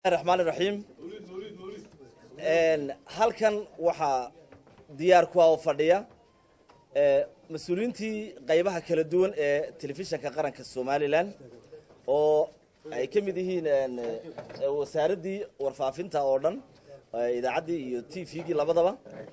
raxmaan iraxiim halkan waxaa diyaar ku ah oo fadhiya mas-uuliyiintii qaybaha kala duwan ee telefishinka qaranka somalilan oo ay ka mid yihiin wasaaraddii warfaafinta oo dhan idaacaddii iyo t v-gii labadaba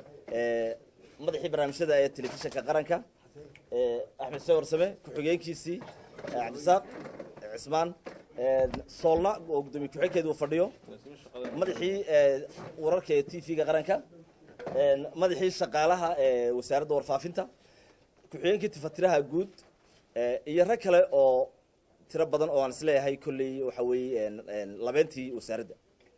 madaxii barnaamijyada ee telefishinka qaranka axmed se warsame ku-xigeenkiisii cabdisaaq cismaan soolna oo gudoomiye ku-xigeenkeedi uu fadhiyo madaxii wararka ee t v-ga qaranka madaxii shaqaalaha ee wasaaradda warfaafinta ku-xigeenkii tifatiraha guud iyo rag kale oo tiro badan oo aan isleeyahay kolley waxa weeye labeentii wasaaradda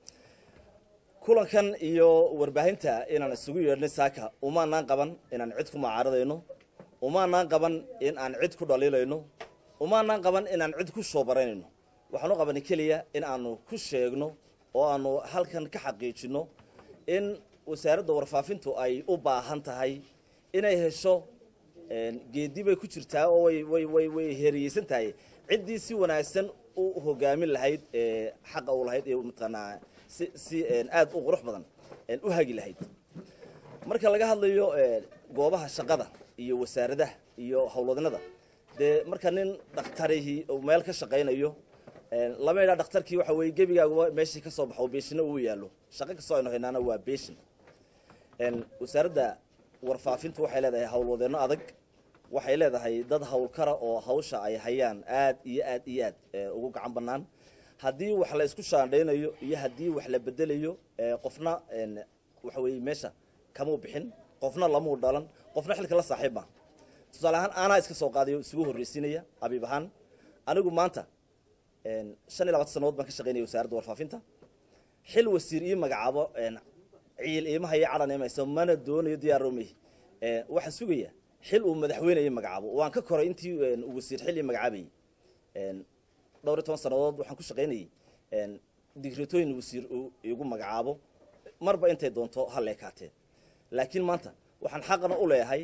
kulankan iyo warbaahinta inaan isugu yeedhnay saaka umaanaan qaban inaan cid ku macaaradayno umaanaan qaban in aan cid ku dhaliilayno umaanaan qaban inaan cid ku shoobaranayno waxaanu qabanay keliya in aanu ku sheegno oo aanu halkan ka xaqiijino in wasaaradda warfaafintu ay u baahan tahay inay hesho geedi bay ku jirtaa oo way way way way heeriyeysan tahay ciddii si wanaagsan u hogaamin lahayd xaqa u lahayd ee mataqaanaa si si aad u qurux badan u hagi lahayd marka laga hadlayo goobaha shaqada iyo wasaaradaha iyo howlwadnada dee marka nin dhakhtarihii meel ka shaqaynayo lama idhaa dhakhtarkii waxa weye gebigaaguba meeshii ka soo baxo beeshina uu yaallo shaqo kastoo aynu haynaana waa beeshin wasaaradda warfaafintu waxay leedahay howlwadeenno adag waxay leedahay dad howlkara oo hawsha ay hayaan aad iyo aad iyo aad ugu gacan bannaan haddii wax la isku shaandhaynayo iyo haddii wax la bedelayo qofna waxa weeye meesha kamuu bixin qofna lamuu dhalan qofna xilka la saaxiib ma tusaale ahaan aanaa iska soo qaadayo isugu horreysiinaya abiib ahaan anigu maanta shan iyo labaatan sanadood baan ka shaqaynaya wasaaradda warfaafinta xil wasiir ii magacaabo ciil iimaha iyo cadhan imayso mana doonayo diyaaromey waxaan sugaya xil uu madaxweyne magacaabo waan ka koray intii wasiir xil ii magacaabayey dhowr iyo toban sanadood waxaan ku shaqaynayey digritooyin wasiir uu igu magacaabo marba intay doonto ha leekaatee laakiin maanta waxaan xaqna u leeyahay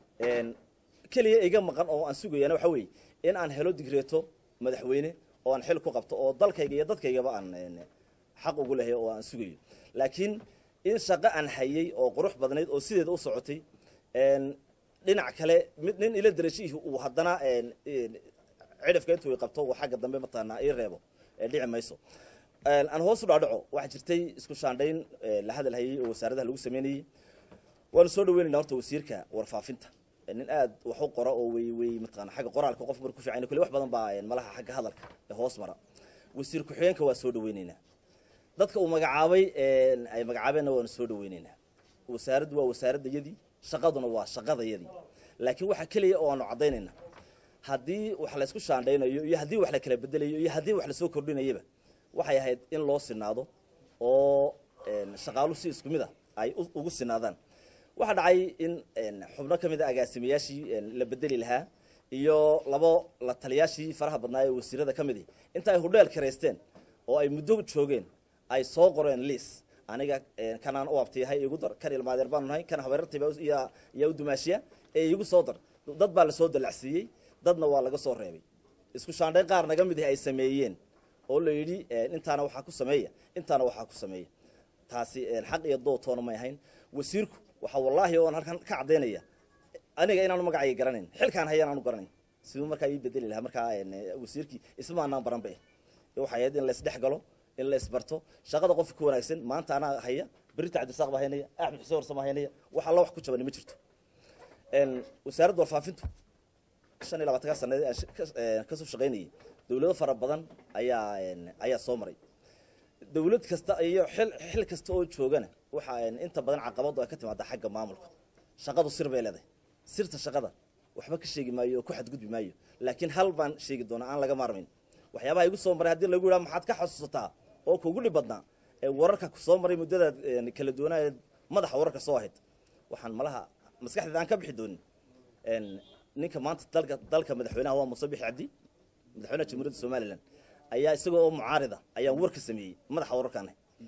keliya iga maqan oo aan sugayana waxa weeye in aan helo digreeto madaxweyne oo aan xil ku qabto oo dalkayga iyo dadkaygaba aan xaq ugu lehay oo aan sugayo laakiin in shaqo aan hayay oo qurux badnayd oo sideeda u socotay dhinac kale mid nin ila darajihii uu haddana cidhifka intuu qabto uu xagga dambe mataqaanaa ii reebo dhici mayso aan hoos u dhaadhaco waxaa jirtay isku shaandhayn la hadal hayay oo wasaaradaha lagu sameynayey waanu soo dhaweynayna horta wasiirka warfaafinta nin aad wax u qora oo wey wey mataqana xagga qoraalka qof marku fiican kule wax badan baa malaha xagga hadalka ee hoos mara wasiir ku-xigeenka waa soo dhaweyneynaa dadka uu magacaabay ay magacaabeenna waanu soo dhaweyneynaa wasaaraddu waa wasaaradayadii shaqaduna waa shaqadayadii laakiin waxa keliya oo aanu caddaynayna haddii wax laysku shaandhaynayo iyo haddii wax la kala bedelayo iyo haddii wax lasoo kordhinayaba waxay ahayd in loo sinaado oo shaqaalu si isku mid a ay ugu sinaadaan waxaa dhacay in xubno ka mid a agaasimayaashii la bedeli lahaa iyo labo la taliyaashii faraha badnaa ee wasiirada ka midi inta ay hudheel karaysteen oo ay muddo joogeen ay soo qoreen liis aniga kanaan u abtiyahay igu dar kan ilmaadeer baanu nahay kan habeerartayba yaa u dumaashiya ee igu soo dar dad baa lasoo dalacsiiyey dadna waa laga soo reebay isku shaandhayn qaar naga mid ay sameeyeen oo la yidhi intaana waxaa ku sameeya intaana waxaa ku sameeya taasi xaq iyo dootoona may ahayn wasiirku waxaa wallaahi oon halkan ka caddaynaya aniga inaanu magacayga garanayn xilkaan hayaan aanu garanayn siduu markaa ii bedeli lahaa markaa wasiirkii isma anaan baranba eh waxay ahayd in la isdhex galo in la isbarto shaqada qofka ka wanaagsan maanta anaa haya berita cabdisaaq baa haynaya axmed xuseen warsama haynaya wax alla wax ku jabani ma jirto wasaaradda warfaafintu shan iyo labaatanka sanadii aan kasoo shaqaynayay dawlado fara badan ayaa ayaa soo maray dawlad kasta iyo xil xil kasta oo joogana waxa inta badan caqabadu ay ka timaada xagga maamulka shaqadu sir bay leedahay sirta shaqada waxba ka sheegi maayo oo ku xadgudbi maayo laakiin hal baan sheegi doonaa aan laga maarmayn waxyaabaha igu soo maray haddii lagu yidhaha maxaad ka xasuusataa oo kugu dhib badnaa ee wararka kusoo maray muddadaad kala duwanaayeed madaxa wararka soo ahayd waxaan malaha maskaxdeeda aan ka bixi doonin ninka maanta dalka dalka madaxweynaha waa muuse bixi cabdi madaxweynaha jamhuuriyadda somalilan ayaa isagoo oo mucaarida ayaan war ka sameeyey madaxa wararkaan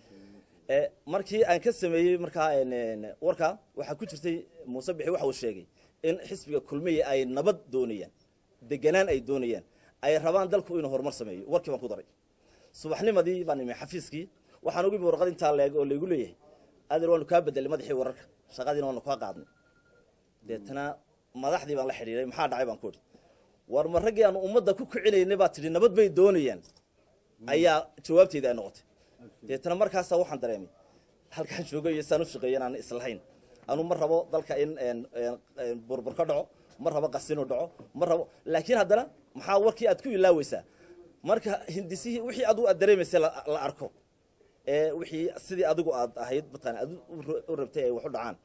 markii aan ka sameeyey markaa warkaa waxaa ku jirtay muuse bixi waxa uu sheegay in xisbiga kulmiya ay nabad doonayaan deganaan ay doonayaan ay rabaan dalku inuu horumar sameeyo warkii baan ku daray subaxnimadii baan imi xafiiskii waxaan ugu imi warqad intaa leeg oo laygu leeyahay adeer waanu kaa bedelay madaxii wararka shaqadiina waanu kaa qaadnay deetana madaxdii baan la xidhiiray maxaa dhacay baan ku idhi war ma raggii aanu ummadda ku kicinaynay baa tidhi nabad bay doonayaan ayaa jawaabteyda ay noqotay deetana markaasaa waxaan dareemay halkaan joogo iyo saan u shaqeeya inaan islahayn anu ma rabo dalka in burbur ka dhaco ma rabo qasinu dhaco ma rabo laakiin haddana maxaa warkii aad ku ilaaweysaa marka hindisihii wixii adigu aad dareemaysay la arko ee wixii sidii adigu aad ahayd mataqana aad u rabtay ay wax u dhacaan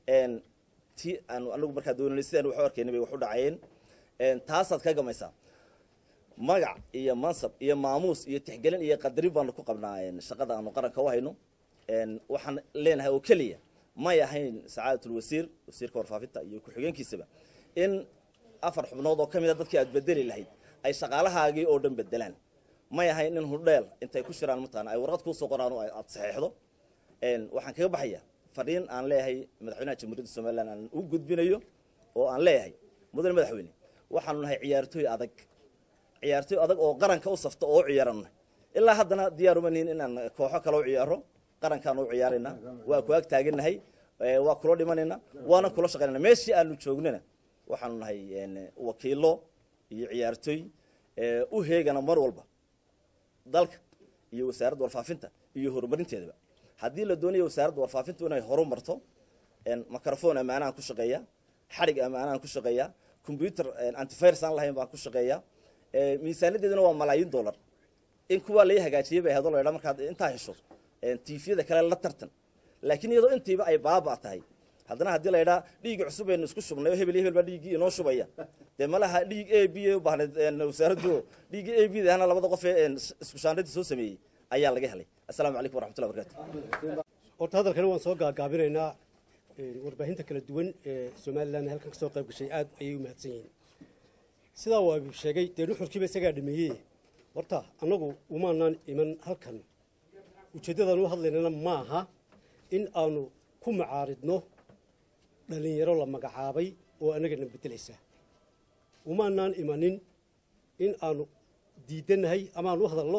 ti aanu anagu markaa doonanay sidaan wax u arkaynay bay wax u dhacayeen taasaad ka gamaysaa magac iyo mansab iyo maamuus iyo tixgelin iyo qadarin baanu ku qabnaa shaqada aanu qaranka u hayno waxaan leenahay oo keliya may ahayn sacaadatul wasiir wasiirka warfaafinta iyo ku-xigeenkiisaba in afar xubnood oo ka mid a dadkii aad bedeli lahayd ay shaqaalahaagii oo dhan bedelaan may ahayn in hudheel intay ku shiraan mataqana ay warqad kuusoo qoraan oo aad saxeexdo waxaan kaga baxayaa fadhiin aan leeyahay madaxweynaha jamhuuriyadda somalilan aan u gudbinayo oo aan leeyahay mudane madaxweyne waxaanu nahay ciyaartooy adag ciyaartooy adag oo qaranka u safta oo u ciyaarana ilaa haddana diyaaruma nihin inaan kooxo kale u ciyaaro qarankaan u ciyaaraynaa waa ku ag taaganahay waa kula dhimanayna waana kula shaqaynana meeshii aanu joognana waxaanu nahay wakiilo iyo ciyaartooy u heegana mar walba dalka iyo wasaaradda warfaafinta iyo horumarinteedaba haddii la doonayo wasaaradda warfaafintu inay horu marto microfon ammaanahan ku shaqeeya xadhig ammaanahan ku shaqeeya combyuter antivirus aan lahayn baan ku shaqeeya miisaanadeeduna waa malaayiin dollar in kuwaa lai hagaajiyay bay ahdo la ydhaa markaad intaa hesho tiifyada kale la tartan laakiin iyadoo intiiba ay baaba tahay haddana haddii la ydhaa dhiigii cusub aynu isku shubnay oo hebel iyo hebel baa dhiiggii inoo shubaya dee malaha dhiig a b u baahnayd wasaaraddu dhiiggii a b dahana labada qof ee isku shaandhada soo sameeyey ayaa laga helay assalaamu calaykum waraxmatullah barkatu horta hadalkani waan soo gaagaabinaynaa warbaahinta kala duwan ee somalilan halkan ka soo qayb gashay aad ayay u mahadsan yihiin sidaa waa sheegay dee nuxurkiiba isagaa dhameeyey horta annagu umaanaan iman halkan ujeeddadaan u hadlaynana maaha in aanu ku macaaridno dhallinyaro la magacaabay oo annagana beddelaysa umaanaan imanin in aanu diidannahay ama aan u hadalno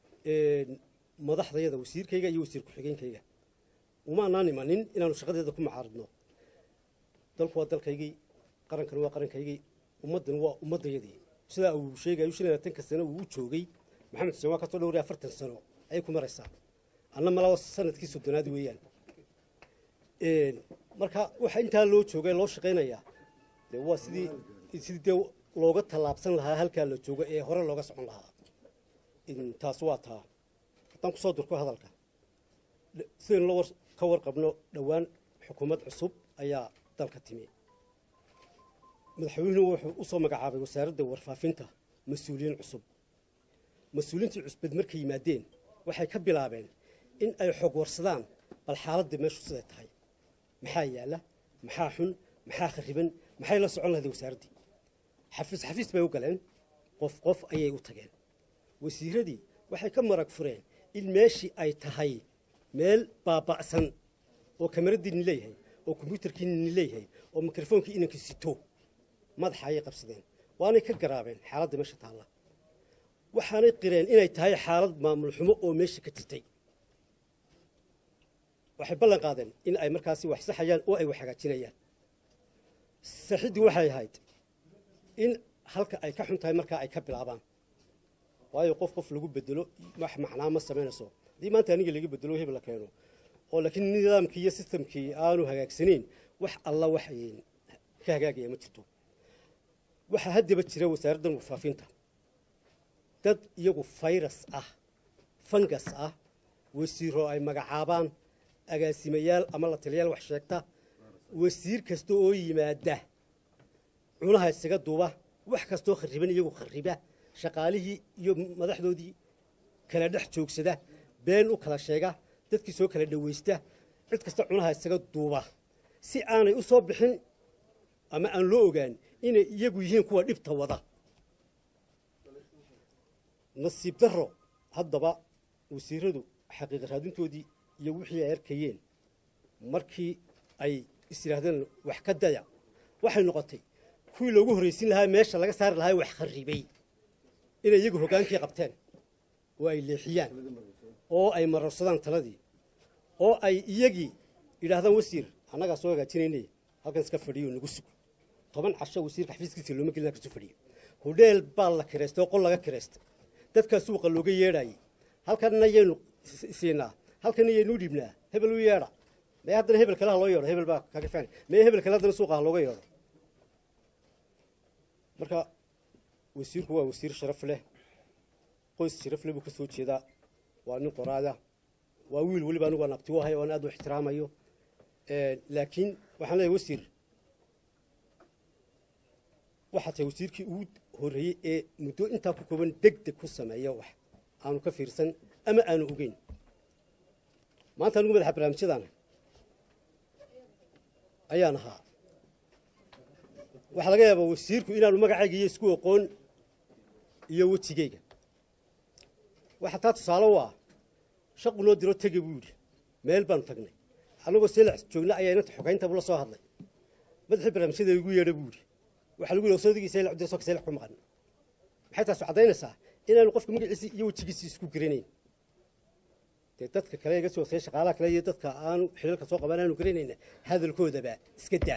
madaxdayada wasiirkayga iyo wasiir ku-xigeenkayga umaanaan imanin inaanu shaqadeeda ku macaaridno dalku waa dalkaygii qarankani waa qarankaygii ummaddani waa ummaddayadii sidaa uu sheegayo shan iyo labaatanka sano uu u joogay maxamed xuseen waa kasoo dhowray afartan sano ayay ku maraysaa anna malaa sanadkii soddonaad weeyaan marka waxa intaa loo joogay loo shaqaynayaa dee waa sidii sidii dee looga tallaabsan lahaa halkaa la joogo ee hore looga socon lahaa taas waa taa haddaan kusoo durko hadalka sidaynu la ka warqabno dhowaan xukuumad cusub ayaa dalka timi madaxweynuhu wuxuu u soo magacaabay wasaaradda warfaafinta mas-uuliyiin cusub mas-uuliyiintii cusbad markay yimaadeen waxay ka bilaabeen in ay xog warsadaan bal xaaladda meeshu siday tahay maxaa yaalla maxaa xun maxaa khariban maxay la socon lahaday wasaaraddii xafiis xafiis bay u galeen qof qof ayay u tageen wasiiradii waxay ka marag fureen in meeshii ay tahay meel baaba'san oo kamaradiinni leeyahay oo kombyuutarkiinni leeyahay oo mikrofoonkii inanka sito madaxa ayay qabsadeen waanay ka garaabeen xaaladda meesha taalla waxaanay qireen inay tahay xaalad maamul xumo oo meesha ka jirtay waxay ballan qaadeen in ay markaasi wax saxayaan oo ay wax hagaajinayaan saxiddii waxay ahayd in halka ay ka xun tahay markaa ay ka bilaabaan waayo qof qof lagu bedelo wax macnaa ma samaynayso haddii maanta aniga laga bedelo hebel la keeno oo laakiin nidaamkii iyo sistamkii aanu hagaagsanayn wax alla wax ka hagaagaya ma jirto waxaa haddaba jira wasaaraddan warfaafinta dad iyagu fayras ah fangas ah wasiiro ay magacaabaan agaasimayaal ama la taliyaal wax sheegta wasiir kasta oo yimaada cunaha isaga duuba wax kastoo khariban iyagu khariba shaqaalihii iyo madaxdoodii kala dhex joogsada been u kala sheega dadkii soo kala dhawaysta cid kasta cunaha isaga duuba si aanay u soo bixin ama aan loo ogaan inay iyagu yihiin kuwa dhibta wada nasiib darro haddaba wasiiradu xaqiiqa raadintoodii iyo wixii ay arkayeen markii ay is yidhaahdeen wax ka daya waxay noqotay kuwii loogu horraysin lahaa meesha laga saari lahaa wax kharribay inay iyagu hoggaankii qabteen oo ay leexiyaan oo ay mararsadaan taladii oo ay iyagii yidhaahdaan wasiir annagaa soo hagaajinaynay halkan iska fadhiyo nagu sug toban casho wasiirka xafiiskiisa looma gelin kasu fadhiyo hodheel baa la kireystay oo qol laga kireystay dadkaa suuqa looga yeedhayay halkanna yaynu siinaa halkanna yaynu dhiibnaa hebel u yeedha mee haddana hebel kale ha loo yeedho hebel baa kaga fiican mee hebel kale haddana suuqa ha looga yeedho marka wasiirku waa wasiir sharaf leh qoys sharaf leh buu ka soo jeedaa waa nin qoraada waa wiil weliba anigu aan abti u ahay oo aan aad u ixtiraamayo laakiin waxaan leeyahay wasiir waxaa tahay wasiirkii ugu horreeyey ee muddo intaa ku kooban deg deg ku sameeya wax aanu ka fiirsan ama aanu ogeyn maanta anigu madaxa barnaamijyadaana ayaan ahaa waxaa laga yaabaa wasiirku inaanu magacayga iyo isku aqoon iyo wejigayga waxaa taa tusaale u ah shaqu noo diro tege buu yidhi meel baanu tagnay annagoo seelax joogna ayaa inanta xogaynta buu la soo hadlay madaxii barnaamijyada igu yeedha buu yidhi waxaa lagu yidhi sodagii seelax dir soka seelax ku maqan maxay taasu caddaynaysaa inaanu qofka magaciisii iyo wejigiisii isku garanayn dee dadka kale iga soo hoosaya shaqaalaha kale iyo dadka aanu xilalka soo qaban aanu garanayna hadalkoodaba iska daa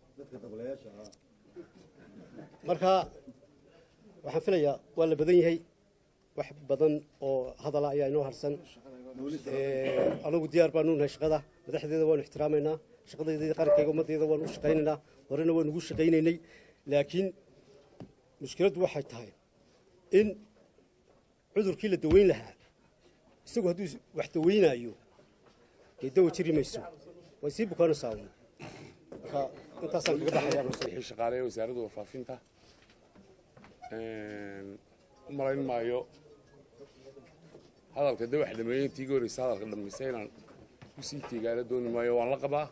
marka waxaan filayaa waa la badan yahay wax badan oo hadala ayaa inoo harsan anagu diyaar baanu nahay shaqada madaxdeeda waanu ixtiraamaynaa shaqadayda qarankayga ummaddeeda waanu u shaqaynaynaa horena waanu ugu shaqaynaynay laakiin mushkiladdu waxay tahay in cudurkii la daweyn lahaa isagu hadduu wax daweynaayo dee dawa jiri mayso way sii bukaanaysaa un marka intaasaan kaga baxayaa wixii shaqaaleeya wasaaradda warfaafinta u malayn maayo hadalka de wax dhameeyey intii iga horreysa hadalka dhammaysa inaan kusii teegaala dooni maayo waan la qabaa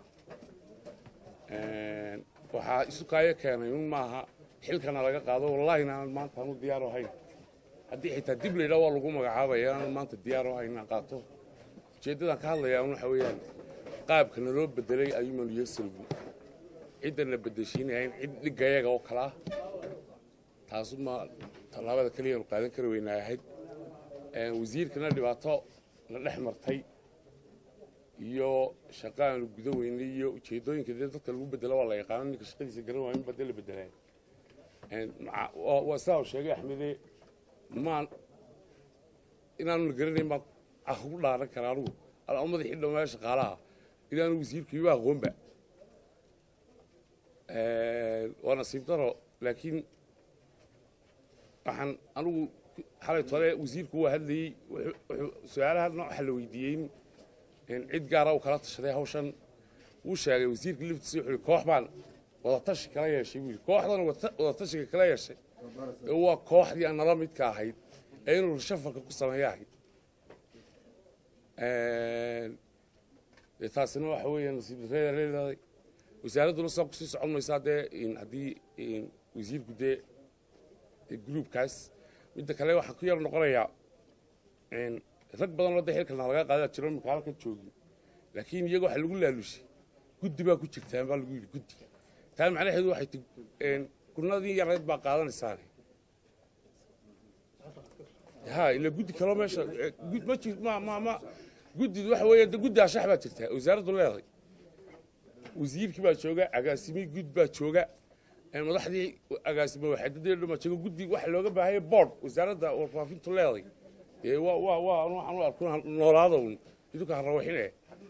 waxaa isu kaayo keenay un maaha xilkana laga qaado wallaahi inaanan maanta aanu diyaar ahayn haddii xitaa dib la yidhaha waa lagu magacaabaya inaanan maanta diyaar ahayn inaan qaato ujeeddadaan ka hadlayaa un waxa weeyaan qaabka naloo bedelay ayuman yosalgu ciddana bedeshiinahayn cid dhigayaga oo kale ah taasuma tallaabada keliyaanu qaadan kari weynaa ahayd wasiirkana dhibaato la dhex martay iyo shaqa aanu guda weynay iyo ujeeddooyinka dee dadka lagu bedelo waa la yaqaano ninka shaqadiisa garan waayin baa dee la bedelay waa sidaa uu sheegay axmede maan inaanu la garanayn baan ugu dhaaran karaa anugu alaa madaxii dhammaa shaqaalaha inaanu wasiirku iba aqoonba waa nasiib daro laakiin waxaan anugu xalay tole wasiirku waa hadlayey su-aalaha nooxa la weydiiyey cid gaara uu kala tashaday hawshan wuu sheegay wasiirka liftiisa wuxuu yihi koox baan wadatashi kala yeeshay buu yidhi kooxdan wadatashiga kala yeeshay waa kooxdii aan nala midka ahayd ee inuu shafalka ku sameeya ahayd taasina waxa weeya nasiib dareeda leedahay wasaaradduna saa kusii socon maysaa dee haddii wasiirku dee gruubkaas midda kale waxaan ku yar noqonayaa rag badan oo dee xilkana laga qaada jiro imika halkan joogi laakiin iyaga waxa lagu laalushay guddi baa ku jirtaan baa lagu yidhi guddi taa macnaheedu waxay ti kunadii yarayd baa qaadanaysaane ha ila guddi kaloo meesha ma jir ma ma ma guddi waxa weeya de guddi ashax baa jirtaa wasaaraddu leedahay wasiirkii baa jooga agaasimii gud baa jooga madaxdii agaasimo waxaadadii dhama jooga guddi waxa looga baahaya board wasaaradda warfaafintu leedahay dee waa waa waa waxaan u arko noolaada un idinka ha rawaxine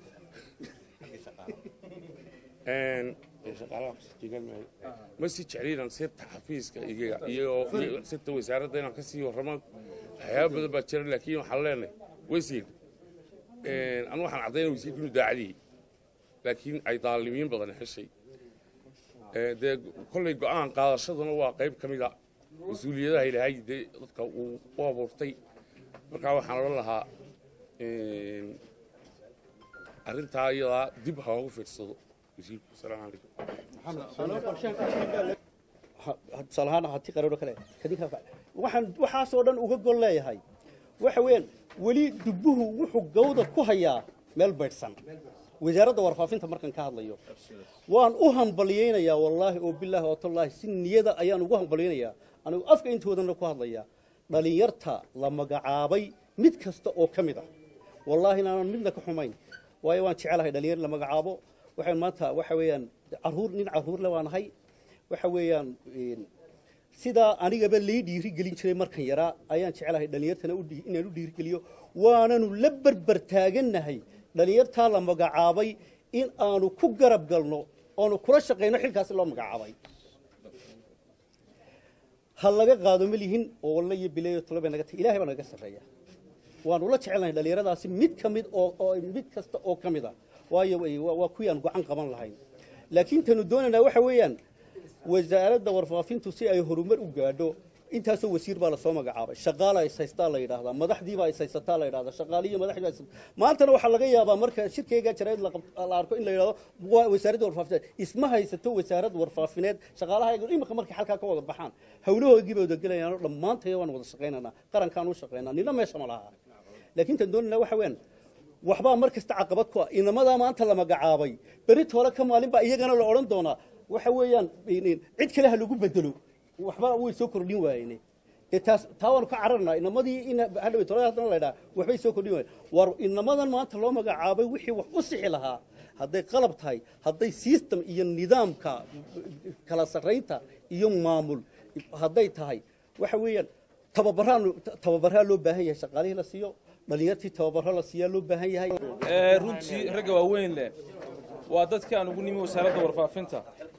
ma sii jecliinaan sirta xafiiska iyaga iyo sirta wasaaradda inaan ka sii warramo waxyaaba badan baa jira laakiin waxaan leenahay wasiir anu waxaan caddaynaya wasiirka inuu daacadiyey laakiin ay daalimiin badan heshay dee kollay go'aan qaadashaduna waa qayb ka mida mas-uuliyadaha ilaahay dee dadka uu u abuurtay markaa waxaan odhan lahaa arrintaa iyadaa dib ha ugu fiirsado wasiirku asalaamu calaykum waxaan waxaasoo dhan uga gol leeyahay waxa weeyaan weli dubbuhu wuxuu gawda ku hayaa meel baydhsan wasaaradda warfaafinta markaan ka hadlayo waan u hambalyaynayaa wallaahi oo bilaahi oo tallaahi si niyada ayaan ugu hambalyaynayaa anigu afka intoodana ku hadlaya dhalinyarta la magacaabay mid kasta oo ka mid ah wallaahi inaanan midna ka xumayn waayo waan jecelahay dhalinyar la magacaabo waxaan maanta waxa weeyaan caruur nin caruurle waan ahay waxa weeyaan een, sidaa anigaba lii dhiiri gelin jiray markan yaraa ayaan jecelahay dhalinyartana u dhii- inaan u dhiirigeliyo waananu la berber taagannahay dhalinyartaa la magacaabay in aanu ku garab galno oonu kula shaqayno xilkaasi loo magacaabay ha laga qaado ma lihin oo walla iyo bileeyo tolo bay naga tahay ilahay baa naga sarreeya waanu la jecelnahay dhalinyaradaasi mid ka mid oo oo mid kasta oo ka mid a waayo way- waa waa kuwii aan go'an qaban lahayn laakiin tanu doonaynaa waxa weeyaan wasaaradda warfaafintu si ay horumar u gaadho intaasoo wasiir baa lasoo magacaabay shaqaala is haystaa la yidhaahdaa madaxdiibaa is haysataa la yidhahdaa shaqaaliyo madaxdii baa is maantana waxaa laga yaabaa marka shirkeyga jarayd la qab- la arko in la yidhahdo waa wasaaradda warfaafineed isma haysato wasaarad warfaafineed shaqaalaha iyagu imika markay halkaa ka wada baxaan hawlahoogii bay wada gelayaano dhammaantaya waan wada shaqaynaynaa qarankaan u shaqaynaa nina meesha ma laha laakiin tan doonayna waxa weeyaan waxbaa mar kasta caqabad ku ah inamadaa maanta la magacaabay beri toole ka maalin baa iyagana la odhan doonaa waxa weeyaan in- in cid kale ha lagu bedelo waxba way soo kordhin waayeen dee taas taa waanu ka cararnaa inamadii in hadhawe toole haddana la ydhaa waxbay soo kordhin waayeen war inamadan maanta loo magacaabay wixii wax u sixi lahaa hadday qalab tahay hadday system iyo nidaamka kala sarraynta iyo maamul hadday tahay waxa weeyaan tababaraan tababaraa loo baahan yahay shaqaalihii la siiyo dhalinyartii tababaro la siiyaa loo baahan yahay ee runtii ragga waaweyn leh waa dadkii aan ugu nimi wasaaradda warfaafinta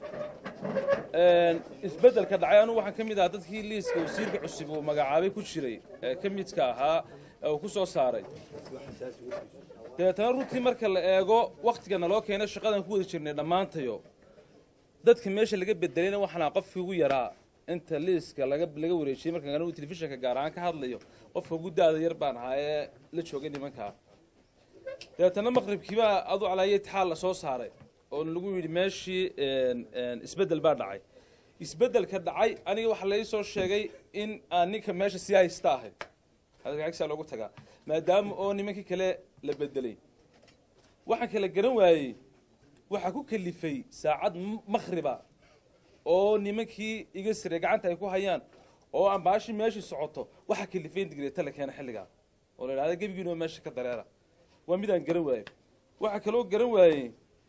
Een, isbeddelka dhacay anugu waxaan ka mid ahaa dadkii liiska wasiirka cusub uu magacaabay ku jiray ee ka midka ahaa ee uu ku soo saaray dabeetana runtii marka la eego wakhtiga naloo keenay shaqadan ku wada jirnay dhammaantayo dadka meesha laga bedelayna waxaan ahaa qofkii ugu yaraa inta liiska laga laga wareejiyey markaan anigu telefishinka gaar ahaan ka hadlayo qofka ugu daada yar baan ahaa ee la joogay nimankaa dabeetana maqribkiibaa adu calaayo itixaal la soo saaray oo lagu yidhi meeshii een, een, isbeddel baa dhacay isbeddelka dhacay aniga waxaa lai soo sheegay in aan ninka meesha sii haysta ahay hadalkacagsaa loogu tagaa maadaama oo nimankii kale la bedelay waxaan kala garan waayey waxaa ku kalifay saacad m- makhriba oo nimankii iga sire gacanta ay ku hayaan oo aan baashi meeshii socoto waxaa kalifay in digreeta la keena xilligaa oo la idhahda gebigiinoo meesha ka dareera waa midaan garan waayey waxaa kaloo garan waayey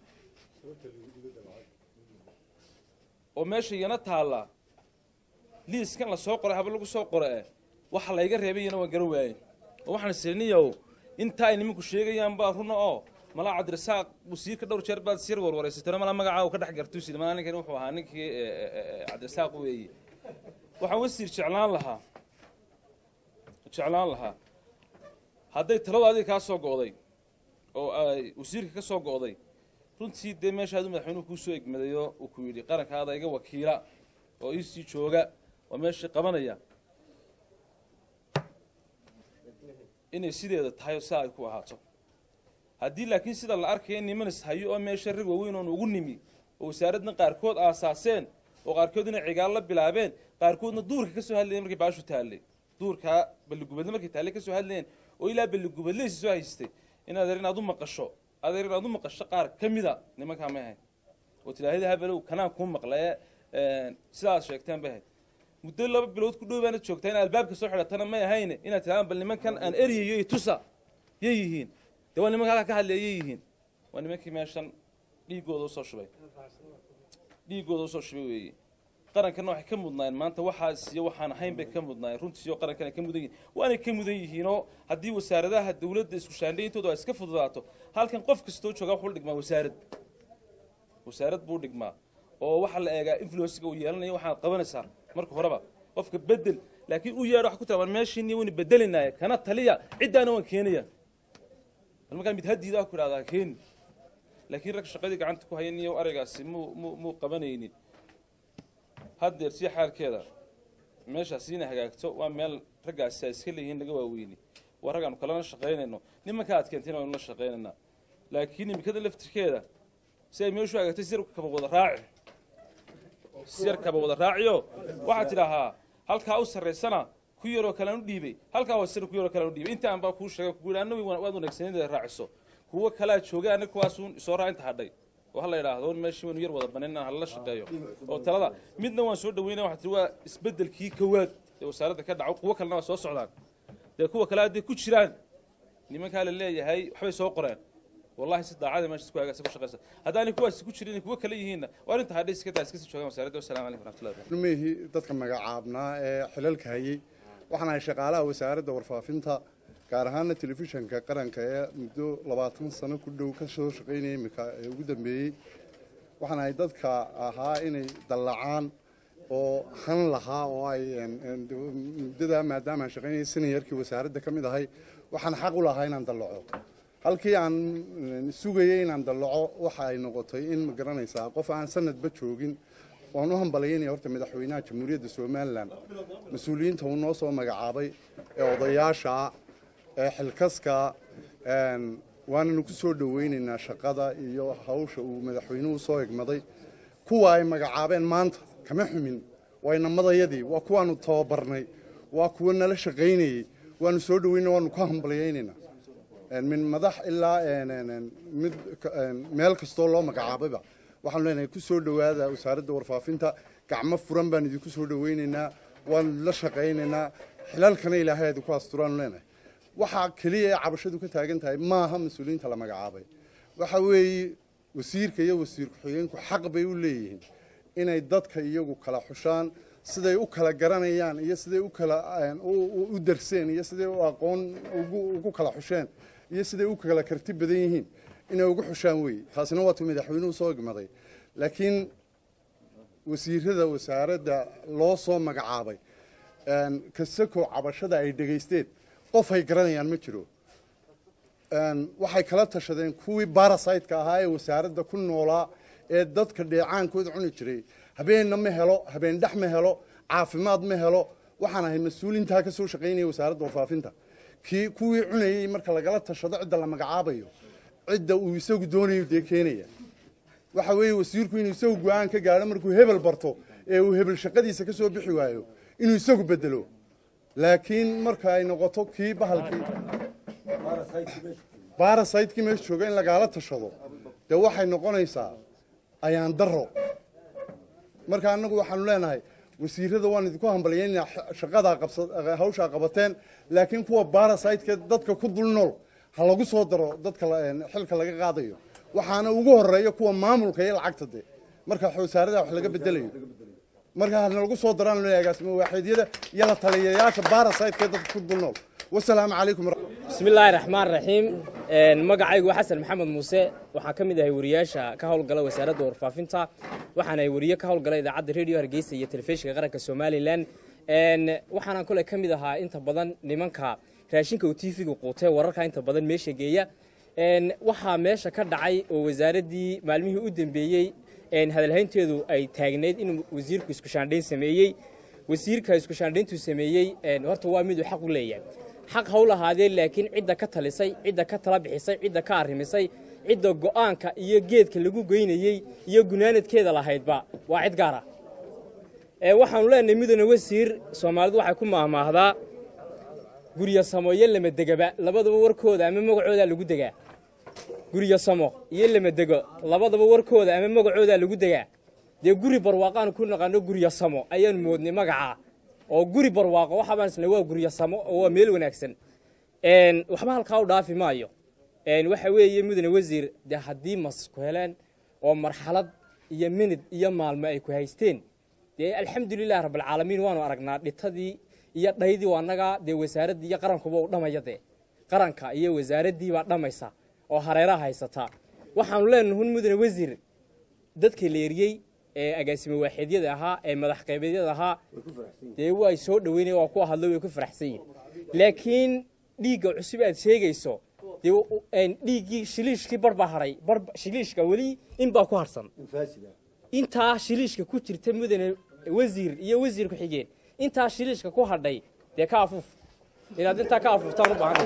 oo meesha iyana taalla liiskan la soo qoray haba lagu soo qora eh waxa layga reebay iyana waan garan waayey oo waxaan isiriniyow inta ay nimanku sheegayaan baa runa oo malaa cabdirasaaq wasiirka dhowr jeer baad sir warwareysatana malaa magacaa uu ka dhex gartusid malaa ninkan wuxuu ahaa ninkii eh, eh, eh, cabdirasaaq weeye waxaan wasiir jeclaan lahaa jeclaan lahaa hadday taladu adiga kaa soo go'day oo ay wasiirka ka soo go'day runtii dee meeshaadu madaxweynuhu kuu soo egmadayo uu ku yidhi qarankaada iga wakiila oo iisii jooga oo meeshii qabanaya inay sideeda tahay oo saa ay ku ahaato haddii laakiin sida la arkaya nimanis hayo oo meesha rag waaweyn oon ugu nimi oo wasaaradna qaarkood aasaaseen oo qaarkoodna cigaal la bilaabeen qaarkoodna duurka ka soo hadlayeen markay baashu taallay duurka balligubadle markay taallay ka soo hadlayeen oo ilaa balligubadleysi soo haystay in adeer inaad u maqasho adeer inaad u maqasho qaar ka mida nimankaa may ahayn oo tilaahida habelow kanaan kuu maqlaye sidaas sheegteen bay ahayd muddo laba bilood ku dhow baana joogtaa in albaabka soo xidhatana may ahayne inaad tidhahdaan bal nimankan aan eryayo iyo tusa yay yihiin dee waa nimanka halkaa ka hadlaya yay yihiin waa nimankii meeshan dhiigooda usoo shubay dhiigooda usoo shubay weeye qarankana waxay ka mudnaayeen maanta waxaas iyo waxaan ahayn bay ka mudnaayeen runtiisiyo qarankan ay ka mudan yihiin waanay ka mudan yihiinoo haddii wasaaradaha dawladda isku shaandhayntooda ay iska fududaato halkan qof kastoo jooga wuxuu dhigmaa wasaarad wasaarad buu dhigmaa oo waxaa la eegaa influensiga uu yeelanayo waxaad qabanaysaa marka horeba qofka bedel laakiin u yeedho wax ku tiraban meeshiini waynu bedelinaya kana taliya ciddaana waan keenaya bal markaa mid hadiida ku idhahdaa keeni laakiin rag shaqadii gacanta ku hayan iyo araygaasi muu muu muu qabanaynin haddeer si xaalkeeda meeshaas inay hagaagto waa meel raggaasi ay iska leeyihiin laga waaweyni waa rag aanu kalena shaqaynayno nimanka aad keentayna waynu la shaqaynaynaa laakiin imikada laftirkeeda si ay meeshu hagaagtay sir kaba wada raaci sir kaba wada raaciyo waxaad tidhaahaa halkaa u sarraysana ku yaroo kalean u dhiibay halkaa hoosena ku yaroo kalean u dhiibay inta aan baa kuu sheegay kugu yidhi anna waad wanaagsaneed inaad raaciso kuwo kalaa joogay anna kuwaasuun soo raa inta hadhay oo ha la yidhaahdo meeshii waynu yar wada banan inaan hala shaqeeyo oo talada midna waan soo dhaweynaya waxaa tihi waa isbeddelkii kowaad ee wasaaradda ka dhaco kuwo kalena waa soo socdaan dee kuwa kale hadday ku jiraan nimankaa la leeyahay waxbay soo qoreen wallahi si daacada meesha isku hagaagsan ku shaqaysa haddaanay kuwaasi ku jirin kuwa kale yihiinna waa arrinta hadhay iska daa iska sii joogaan wasaaradda wasalaamu calaykum waraxmatullahi wabarakatu mihii dadka magacaabnaa ee xilalka hayay waxaan ahay shaqaalaha wasaaradda warfaafinta gaar ahaana telefishanka qaranka ee muddo labaatan sano ku dhow ka soo shaqaynaya iminka ee ugu dambeeyey waxaan ahay dadka ahaa inay dallacaan oo han lahaa oo ay muddadaa maadaama aan shaqaynayay sinayarkii wasaaradda ka mid ahay waxaan xaq u lahaa inaan dallaco halkii aan sugayay inaan dallaco waxa ay noqotay in ma garanaysaa qof aan sanadba joogin waan u hambalaynaya horta madaxweynaha jamhuuriyadda somalilan mas-uuliyiinta uu noo soo magacaabay ee odayaasha ee xilkaska waananu ku soo dhoweynaynaa shaqada iyo hawsha uu madaxweynuhu soo egmaday kuwa ay magacaabeen maanta kama xumin waa inamadayadii waa kuwaanu tababarnay waa kuwa nala shaqaynayey waanu soo dhoweyna waanu ku hambalyaynaynaa min madax ilaa mid meel kastoo loo magacaabayba waxaanu leenahay ku soo dhowaada wasaaradda warfaafinta gacmo furan baan idinku soo dhoweynaynaa waanu la shaqaynaynaa xilalkana ilaahay idinku asturaanu leenahay waxaa keliya ee cabashadu ka taagan tahay maaha mas-uuliyiinta la magacaabay waxa weeye wasiirka iyo wasiir ku-xigeenku xaq bay u leeyihiin inay dadka iyagu kala xushaan siday u kala garanayaan iyo siday u kala u darseen iyo siday u aqoon ugu kala xusheen iyo siday u kala karti badan yihiin inay ugu xushaan weeye taasina waatuu madaxweynuhu soo egmaday laakiin wasiirada wasaaradda loo soo magacaabay kasakoo cabashada ay dhegaysteen qof ay garanayaan ma jiro waxay kala tashadeen kuwii barasaytka ahaa ee wasaaradda ku noolaa ee dadka dheecaankooda cuni jiray habeenna ma helo habeen dhex ma helo caafimaad ma helo waxaan ahay mas-uulintaa ka soo shaqaynaya wasaaradda warfaafinta kii kuwii cunayey marka lagala tashado cidda la magacaabayo cidda uu isagu doonayo dee keenaya waxa weeye wasiirku inuu isagu go-aan ka gaadho markuu hebel barto ee uu hebel shaqadiisa ka soo bixi waayo inuu isagu bedelo laakiin marka ay noqoto kii bahalkii barasaytkii meesha jooga in lagaala tashado dee waxay noqonaysaa ayaan daro marka annagu waxaanu leenahay wasiirada waan idinku hambalyaynaa shaqadaa hawshaa qabateen laakiin kuwa barasaytka dadka ku dul nool ha lagu soo daro dadka xilka laga qaadayo waxaana ugu horeeya kuwa maamulka iyo lacagta de marka wasaarada wax laga bedelayo marka hana lagu soo daraan loo agaasimo waaxidyada iyo la taliyayaasha barasaytka dadka ku dul nool wasalaamu calaykum bismi illaahi raxmaan raxiim magacaygu waa xasan maxamed muuse waxaan ka mid ahay wariyaasha ka howlgala wasaaradda warfaafinta waxaan ahay wariye ka howlgala idaacadda radio hargeysa iyo telefishinka qaranka somalilan waxaanaan kole ka mid ahaa inta badan nimanka raashinka uu tv-ga quutee wararka inta badan meesha geeya waxaa meesha ka dhacay oo wasaaraddii maalmihii u dambeeyey hadalhaynteedu ay taagnayd inuu wasiirku iskushaandhayn sameeyey wasiirka iskushaandhayntuu sameeyey horta waa miduu xaq u leeyahay xaq ha u lahaadee laakiin cidda ka talisay cidda ka tala bixisay cidda ka arrimisay cidda go'aanka iyo geedka lagu geynayey iyo gunaanadkeeda lahaydba waa cid gaara waxaanu leenahay midana wasiir soomaalidu waxay ku maahmaahdaa guryo samo iyo lamadegaba labadaba warkooda ama magacoodaa lagu degaa guryo samo iyo lamadego labadaba warkooda ama magacoodaa lagu degaa dee guri barwaaqaanu ku naqaano guryo samo ayaanu moodnay magaca oo guri barwaaqo waxabaan isna waa guryo samo oo waa meel wanaagsan waxba halkaa u dhaafi maayo waxa weeye mudane wasiir dee haddii mas ku heleen oo marxalad iyo minid iyo maalmo ay ku haysteen dee alxamdulilah rabbilcaalamiin waanu aragnaa dhitadii iyo dhaydii waa annagaa dee wasaaraddii iyo qarankuba u dhamaya dee qaranka iyo wasaaraddii baa dhammaysa oo hareeraha haysataa waxaanu leenahay hun mudane wasiir dadkii la eriyey ee agaasimo waaxidyada ahaa ee madax qaybeedyada ahaa dee way soo dhaweynaya waa kuwa hadlo way ku faraxsan yihin laakiin dhiigga cusub aad sheegayso dee dhiiggii shiliishkii bar baa hadhay bar shiliishka weli in baa ku harsan intaa shiliishka ku jirta mudane wasiir iyo wasiir ku-xigeen intaa shiliishka ku hadhay dee ka afuuf inaad intaa ka afuuftaan u baahan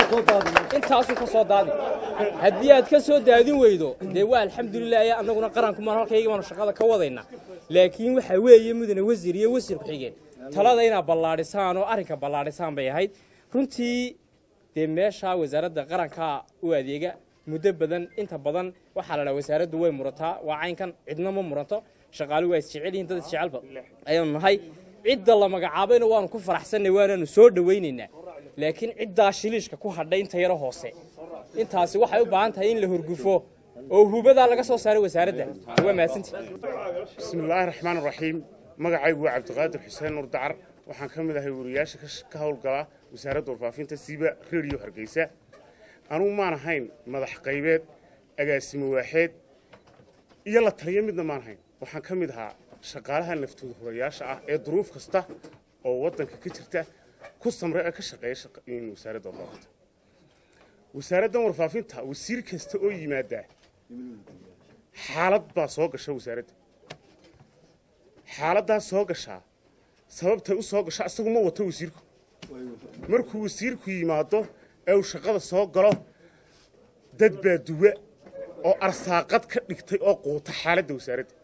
intaasu ka soo daadi haddii aad ka soo daadin weydo dee waa alxamdulilah annaguna qarankumaan halkayga baanu shaqada ka wadayna laakiin waxa weeye mudane wasiir iyo wasiir ku-xigeen talada inaad ballaadhisaan oo arrinka ballaadhisaan bay ahayd runtii dee meesha wasaaradda qaranka u adeega muddo badan inta badan waxaa la dhaha wasaaraddu way murataa waa caynkan cidna ma muranto shaqaalu waa isjecel yihin dad isjecelba ayaanu nahay cidda la magacaabayna waanu ku faraxsannay waanaanu soo dhowaynaynaa laakiin ciddaa shiliishka ku hadhay inta yaro hoose intaasi waxay u baahan tahay in la hurgufo oo hubadaa laga soo saaray wasaaradda waa mahadsantii بسم الله الرحمن الرحيم magacaygu waa cabdiqaadir xuseen nur dacar waxaan ka mid ahay wariyaasha ka sh- ka howlgala wasaaradda warfaafinta siiba rediyo hargeysa anugu maan ahayn madax qaybeed agaasimo waaxeed iyo la taliyo midna maan ahayn waxaan ka mid ahaa shaqaalaha naftooda hurayaasha ah ee duruuf kasta oo waddanka ka jirta ku samre ee ka shaqeeya shaqa- in wasaaradda warfaafinta wasaaraddan warfaafinta wasiir kasta oo yimaadaa xaalad baa soo gasha wasaaradda xaaladdaas soo gashaa sababtay u soo gasha isagu ma wato wasiirku markuu wasiirku yimaado ee uu shaqada soo galo dad baa duwa oo arsaaqad ka dhigtay oo quuta xaaladda wasaaradda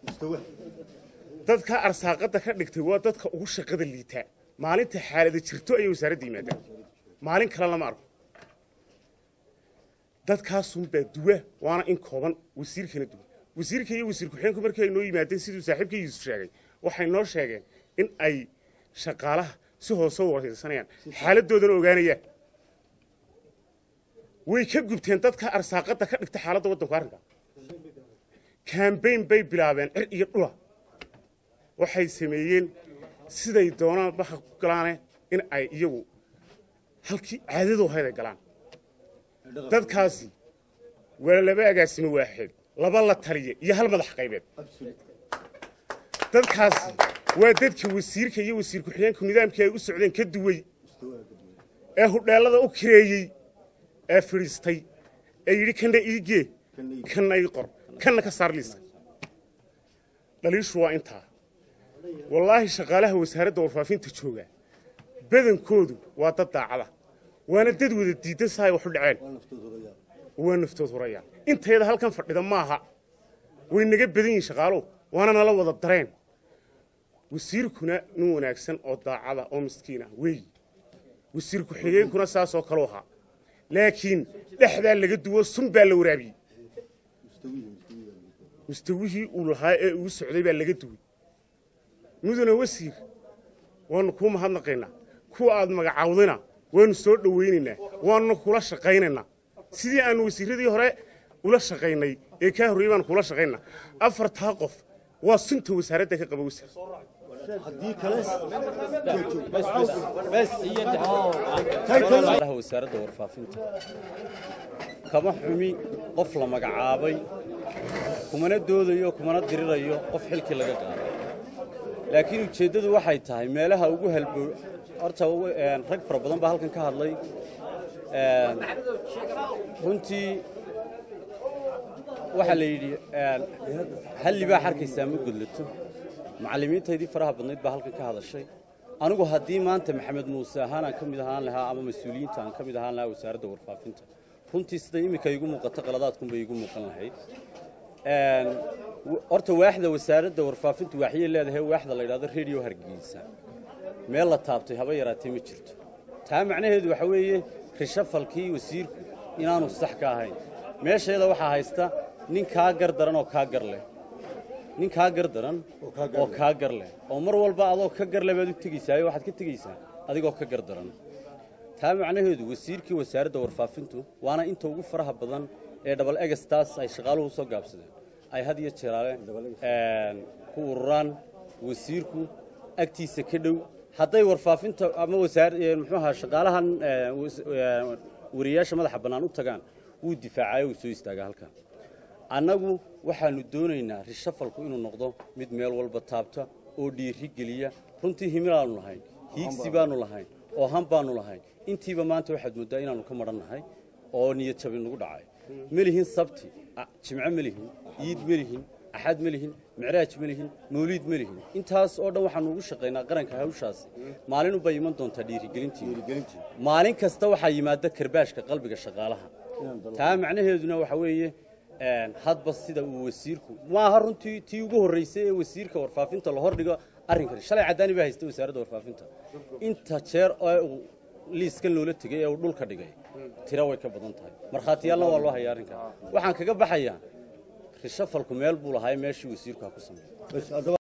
dadka arsaaqadda ka dhigtay waa dadka ugu shaqada liitaa maalinta xaalada jirto ayay wasaaradda yimaadaan maalin kale lama arko dadkaasunbaa duwa waana in kooban wasiirkana duwa wasiirka iyo wasiir ku-xigeenku markii ay noo yimaadeen siduu saaxiibka yuusuf sheegay waxay noo sheegeen in ay shaqaalaha si hoose u waraysanayaan xaaladdoodana ogaanayaan way ka gubteen dadka arsaaqadda ka dhigta xaaladda waddanku arrinka kambayn bay bilaabeen cir iyo dhula waxay sameeyeen siday doonaan baxa ku galaane in ay iyagu halkii caadadu ahayd ay galaan dadkaasi waa laba agaasimo waaxeed laba la taliya iyo hal madax qaybeed dadkaasi waa dadka wasiirka iyo wasiir ku-xigeenku nidaamkii ay u socdeen ka duway ee hudheellada u kireeyey ee fidhiistay ee yidhi kanna iigee kanna ii qor kanna ka saar liiska dhaliishu waa intaa wallaahi shaqaalaha wasaaradda warfaafinta jooga badankoodu waa dad daacada waana dad wada diidan sahay wax u dhaceen waa naftood horayaan intayada halkan fadhida maaha way naga badan yihiin shaqaaluhu waana nala wada dareen wasiirkuna nin wanaagsan oo daacada oo miskiin ah weeyi wasiir ku-xigeenkuna saasoo kaleu ahaa laakiin dhexdaa laga duwo sun baa la waraabiyey mustawihii uu lahaa ee uu socday baa laga duway mudane wasiir waannu kuu mahadnaqaynaa kuwa aad magacaawdayna waannu soo dhowaynaynaa waannu kula shaqaynaynaa sidii aannu wasiirradii hore ula shaqaynay ee kaa horreeyey baannu kula shaqaynaa afartaa qof waa sunta wasaaradda ka qaba wasiir shaqaalaha wasaaradda warfaafinta kama xumi qof la magacaabay kumana doodayo kumana dirirayo qof xilkii laga qaaday laakiin ujeeddadu waxay tahay meelaha ugu halbo horta een, rag fara badan baa halkan ka hadlay een, runtii waxaa la yidhi een, hal libaax arkaysaa ma gudlato macallimiintaydii faraha badnayd baa halkan ka hadashay anigu haddii maanta maxamed muuse ahaan aan ka mid ahaan lahaa ama mas-uuliyiinta aan ka mid ahaan lahaa wasaaradda warfaafinta runtii sida iminka igu muuqato qaladaadkunbay igu muuqan lahayd Een, w- horta waaxda wasaaradda warfaafintu waxyay leedahay waaxda la yidhahdo radio hargeysa meel la taabtay haba yaraatee ma jirto taa macnaheedu waxa weeye rishafalkii wasiirku inaanu sax ka ahayn meesheeda waxaa haysta nin kaa gar daran oo kaa gar leh nin kaa gar daran oo kaa gar leh oo mar walba adoo ka gar leh baad u tegaysaa waxaad ka tegaysaa adigoo ka gar daran taa macnaheedu wasiirkii wasaaradda warfaafintu waana inta ugu faraha badan ee dhabal egastaas ay shaqaaluhu soo gaabsadeen ay had iyo jeeraale een, ku ururaan wasiirku agtiisa ka dhow hadday warfaafinta ama wasaar ee, muxuu ahaa shaqaalahan ee, was- ee, wariyaasha madaxa bannaan u tagaan wuu difaacayo wuu soo istaagaa halkan annagu waxaannu doonaynaa rishafalku inuu noqdo mid meel walba taabta oo dhiiri geliya runtii himilaannu lahayn hiigsi baannu lahayn oo han baannu lahayn intiiba maanta waxaad mooddaa inaannu ka madhan nahay oo niyad jabi nagu dhacay ma lihin sabti a- jimco ma lihin iid ma lihin axad ma lihin micraaj ma lihin mawliid ma lihin intaas oo dhan waxaannu ugu shaqaynaa qaranka hawshaasi maalin unbay iman doontaa dhiirigelintii maalin kasta waxaa yimaada karbaashka qalbiga shaqaalaha taa macnaheeduna waxa weeye een, hadba sida uu wasiirku maaha runtii tii ugu horreysay ee wasiirka warfaafinta la hordhigo arrinkan shalay caddaani baa haysta wasaaradda warfaafinta inta jeer ee uu liiskan loola tegay ee uu dhulka dhigay tira way ka badan tahay markhaatiyaalna waa loo hayaa arrinkan waxaan kaga baxayaa rishafalku meel buu lahaa meeshii wasiirku ha ku sameeyey